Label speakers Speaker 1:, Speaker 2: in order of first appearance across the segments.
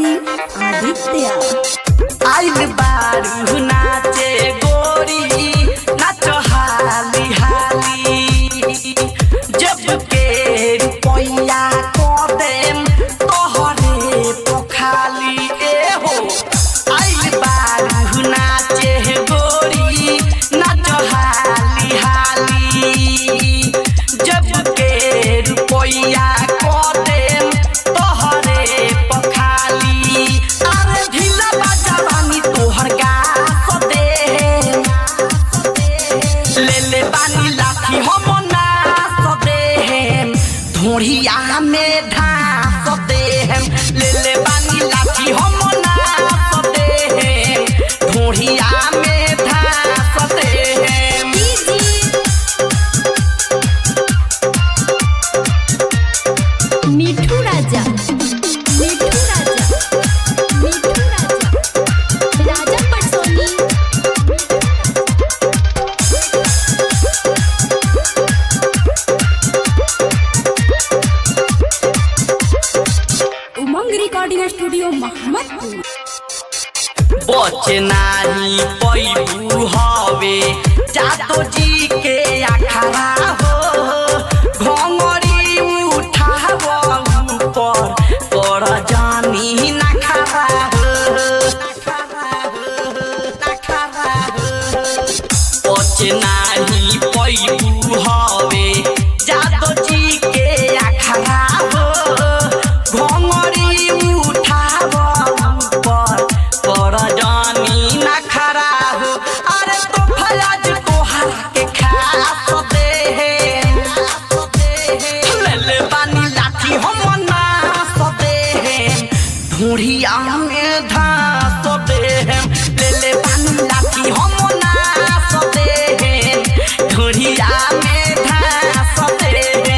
Speaker 1: सिंह आदित्य
Speaker 2: आइल बारू नाचे गोरी नाच हाली हाली जब के रुपैया को देम तोहरे पोखाली ए हो आइल बारू नाचे गोरी नाच हाली हाली जब के रुपैया को देम तोहरे पखाली अरे ढीला बाजावानी तोहर गास दे ले ले बानी लाठी हम नास दे धोड़िया में ढास दे ले ले बानी लाठी हम नास दे धोड़िया में ढास दे
Speaker 1: मिठू राजा मिठू राजा मिठू राजा राजा पटसोनी उमंग रिकॉर्डिंग स्टूडियो मोहम्मदपुर
Speaker 2: बचे नाही पैबू हवे जातो जी के अखाड़ा हो घोंगरी उठाव ऊपर कर जानी नखरा बचे नाही पैबू हवे जातो जी के अखाड़ा हो घोंगरी उठाव ऊपर पर जानी न खरा हो अरे तो फयाज तोहरा के खास दे ले ले बानी लाठी हम नास दे ढूढ़िया में धास दे ले ले बानी लाठी हम नास दे ढूढ़िया में धास दे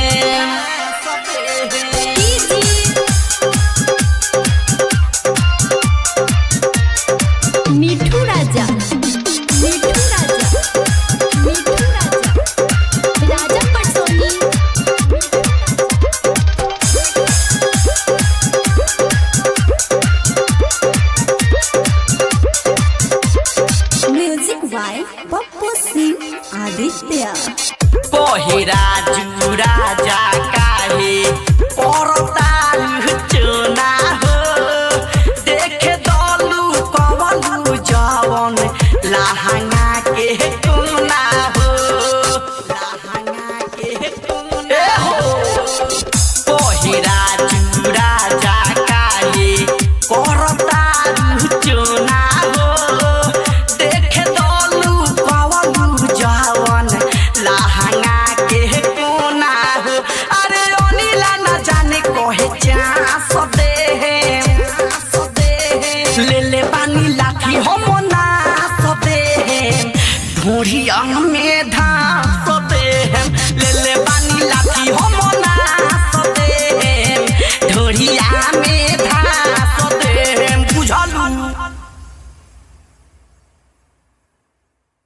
Speaker 1: मिठू राजा मिठू राजा मिठू राजा राजा पटसोनी म्यूजिक बाय पप्पू सिंह आदित्य
Speaker 2: कोहिराजू